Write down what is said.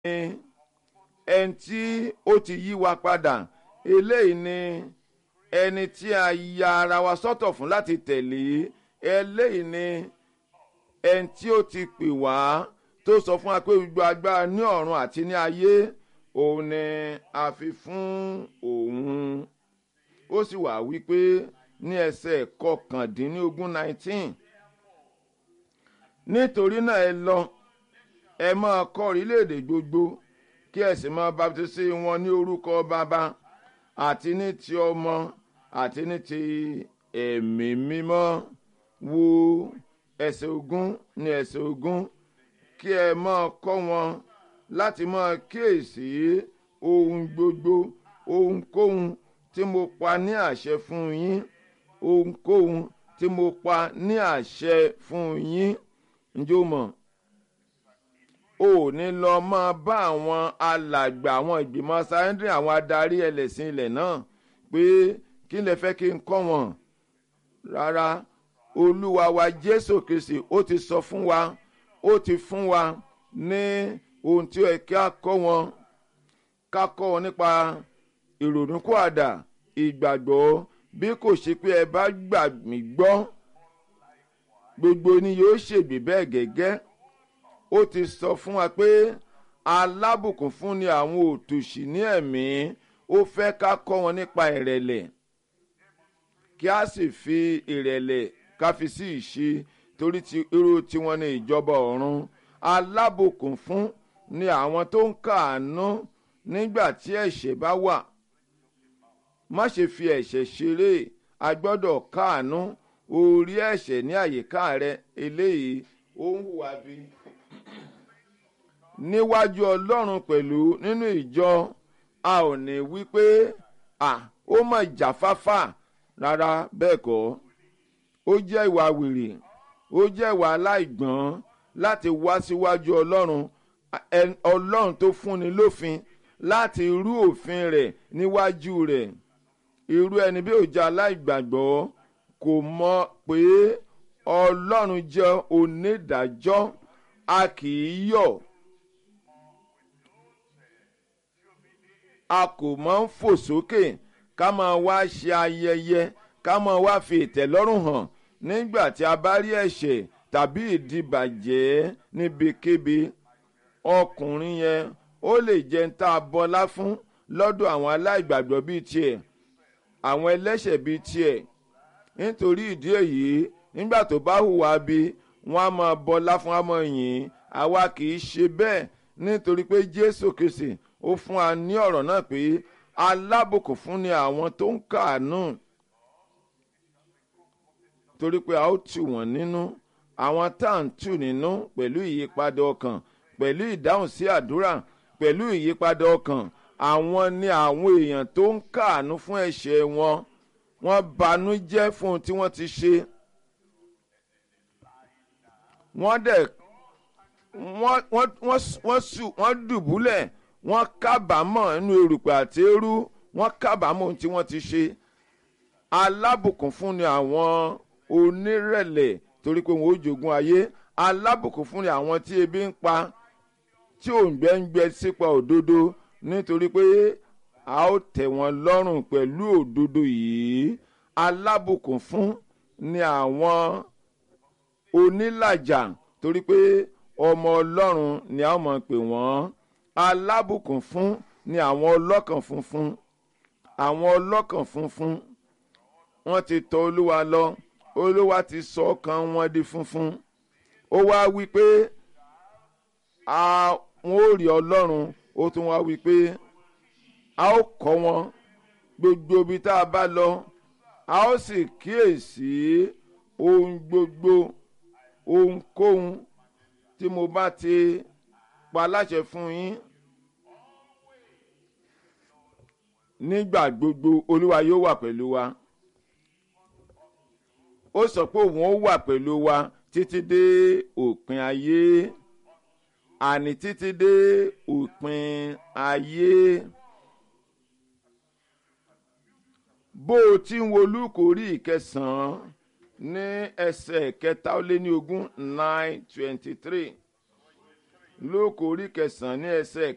ẹni tí ó ti yí wa padà eléyìí ni ẹni tí a ya ara wa sọ́tọ̀ fún láti tẹ̀lé eléyìí ni ẹni tí ó ti pè wá tó sọ fún wa pé gbogbo agbára ní ọ̀run àti ní ayé òun ni a fi fún òun ó sì wà wípé ní ẹsẹ̀ kọkàndínlógún nineteen nítorí náà ẹ lọ ẹ máa kọ́ orílẹ̀-èdè gbogbo kí ẹ sì máa baptisi wọn ní orúkọ bàbá àti ní ti ọmọ àti ní ti ẹ̀mí mímọ́ wo ẹsẹ̀ ogún ní ẹsẹ̀ ogún kí ẹ máa kọ́ wọn láti máa kíyèsí ohun gbogbo ohunkóhun tí mo pa ní àṣẹ fún yín ohunkóhun tí mo pa ní àṣẹ fún yín ǹjẹ́ o mọ̀ o ò ní lọ máa bá àwọn alàgbà àwọn ìgbìmọ̀ sáyẹ́ndì àwọn adarí ẹlẹ́sìn ilẹ̀ náà pé kí lè fẹ́ kí n kọ́ wọn rárá olúwa wa jésù kristi ó ti sọ fún wa ó ti fún wa ní ohun tí ó yẹ kí a kọ́ wọn ká kọ́ wọn nípa ìrònúkúàdà ìgbàgbọ́ bí kò ṣe pé ẹ bá gbà mí gbọ́ gbogbo ni yóò ṣègbè bẹ́ẹ̀ gẹ́gẹ́ ó ti sọ fún wa pé alábùkún fún ni àwọn òtòṣì ní ẹ̀mí ó fẹ́ ká kọ́ wọn nípa ìrẹ̀lẹ̀ kí a sì fi ìrẹ̀lẹ̀ ká fi sí ìṣe torí ti irú tiwọn ní ìjọba ọ̀run alábùkún fún ni àwọn tó ń kàánú nígbà tí ẹ̀ṣẹ̀ bá wà má ṣe fi ẹ̀ṣẹ̀ ṣeré a gbọ́dọ̀ káàánú orí ẹ̀ṣẹ̀ ní àyíká rẹ eléyìí ó ń hùwà bí. níwájú ọlọ́run pẹ̀lú nínú ìjọ a ò ní wí pé à ó mọ̀ jáfáfá rárá bẹ́ẹ̀ kọ́ ó jẹ́ ìwà wèrè ó jẹ́ ìwà aláìgbọ́n láti wá síwájú ọlọ́run ọlọ́run tó fúnni lófin láti rú òfin rẹ̀ níwájú rẹ̀ irú ẹni bí òjá aláìgbàgbọ́ kò mọ̀ pé ọlọ́run jẹ́ onídàájọ́ a kì í yọ̀ a kò máa ń fò sókè ká máa wá ṣe ayẹyẹ ká máa wá fi ìtẹ́lọ́rùn hàn nígbà tí a bá rí ẹ̀ṣẹ̀ tàbí ìdìbàjẹ́ níbikíbi ọkùnrin yẹn ó lè jẹ́ ń tá a bọlá fún lọ́dọ̀ àwọn aláìgbàgbọ́ bíi tiẹ̀ àwọn ẹlẹ́ṣẹ̀ bíi tiẹ̀ nítorí ìdí èyí nígbà tó bá hùwà bí wọ́n á máa bọlá fún àmọ́ yìí àwa kì í ṣe bẹ́ẹ̀ nítorí pé jésù kìsì ó fún wa ní ọ̀rọ̀ náà pé alábùkún fún ni àwọn tó ń kàánú torí pé a ó tù wọ́n nínú àwọn tá à ń tù nínú pẹ̀lú ìyípadà ọkàn pẹ̀lú ìdáhùn sí àdúrà pẹ̀lú ìyípadà ọkàn àwọn ni àwọn èèyàn tó ń kàánú fún ẹ̀ṣẹ̀ wọn wọ́n banú jẹ́ fún ohun tí wọ́n ti ṣe wọ́n dẹ̀ wọ́n wọ́n wọ́n sùn wọ́n dùbúlẹ̀ wọ́n kábàámọ̀ nínú erùpẹ̀ àti eérú wọ́n kábàámọ̀ ohun tí wọ́n ti ṣe alábùkún fún ni àwọn onírẹ̀lẹ̀ torí pé wọn ó jogún ayé alábùkún fún ni àwọn tí ebi ń pa tí òǹgbẹ ń gbẹ sípa òdodo nítorí pé a ó tẹ̀ wọ́n lọ́rùn pẹ̀lú òdodo yìí alábùkún fún ni àwọn onílàjà torí pé ọmọ ọlọ́run ni a ó mọ̀ pé wọ́n alábùkún fún ni àwọn ọlọ́kàn funfun àwọn ọlọ́kàn funfun wọ́n ti tọ̀ olúwa lọ olúwa ti sọ ọkàn wọn di funfun ó wá wí pé àwọn ò rí ọlọ́run ó tún wá wí pé a ó kọ́ wọn gbogbo ibi tá a bá lọ a ó sì kíyèsí ohun gbogbo ohunkóhun tí mo bá ti pa láṣẹ fún yín nígbà gbogbo olúwa yóò wà pẹ̀lú wa ó sọ pé òun ó wà pẹ̀lú wa títí dé òpin ayé àní títí dé òpin ayé bó o ti ń wo lúkò orí ìkẹsàn-án ní ẹsẹ̀ kẹta ó lé ní ogún nine twenty three lúkò orí ìkẹsàn-án ní ẹsẹ̀